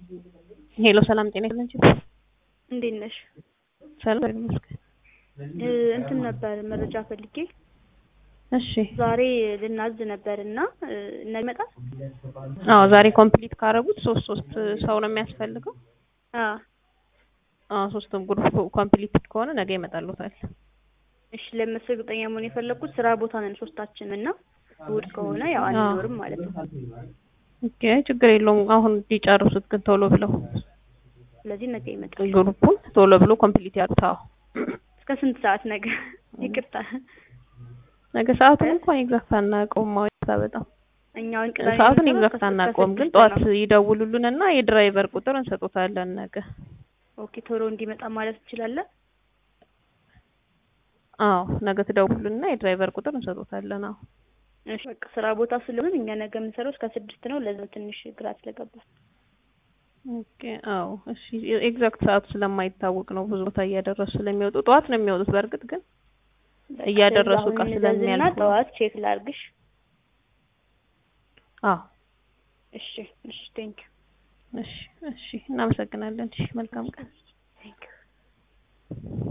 ሄሎ ሰላም ጤና ይስጥልኝ። እንዴት ነሽ? ሰላም ይመስገን። እ እንትን ነበር መረጃ ፈልጌ እሺ ዛሬ ልናዝ ነበር እና እ ነገ ይመጣል? አዎ ዛሬ ኮምፕሊት ካረጉት ሶስት ሶስት ሰው ነው የሚያስፈልገው። አዎ አዎ ሶስቱም ግሩፕ ኮምፕሊት ከሆነ ነገ ይመጣሉታል። እሺ ለምሳሌ እርግጠኛ መሆን የፈለኩት ስራ ቦታ ነን ሶስታችን እና እሑድ ከሆነ ያው አንኖርም ማለት ነው። ኦኬ ችግር የለውም። አሁን ሊጨርሱት ግን ቶሎ ብለው ስለዚህ ነገ ይመጣል። ግሩፑን ቶሎ ብሎ ኮምፕሊት ያሉት። አዎ እስከ ስንት ሰዓት ነገ? ይቅርታ ነገ ሰዓቱን እንኳን ኤግዛክት አናውቀውም። ማውጣ በጣም እኛውን ቅዳሜ ሰዓቱን የምንሰራው ኤግዛክት ከስድስት አናውቀውም፣ ግን ከስድስት ጠዋት ነው። ይደውሉልንና የድራይቨር ቁጥር እንሰጡታለን ነገ። ኦኬ ቶሎ እንዲመጣ ማለት እንችላለን። አዎ ነገ ትደውሉልና የድራይቨር ቁጥር እንሰጡታለን። አዎ እሺ በቃ ስራ ቦታ ስለሆነ እኛ ነገ የምንሰራው እስከ ስድስት ነው። ለዛ ትንሽ ግራ ስለገባል። ኦኬ አዎ እሺ ኤግዛክት ሰዓቱ ስለማይታወቅ ነው ብዙ ቦታ እያደረሱ ስለሚወጡ ጠዋት ነው የሚወጡት። በእርግጥ ግን በቃ እያደረሱ ስለዚህ እቃ አሁን እንዘዝና ስለሚያልፉ ነው። ጠዋት ቼክ ላርግሽ። አዎ እሺ እሺ ቴንክ እሺ እሺ እናመሰግናለን። እሺ መልካም ቀን። ቴንክ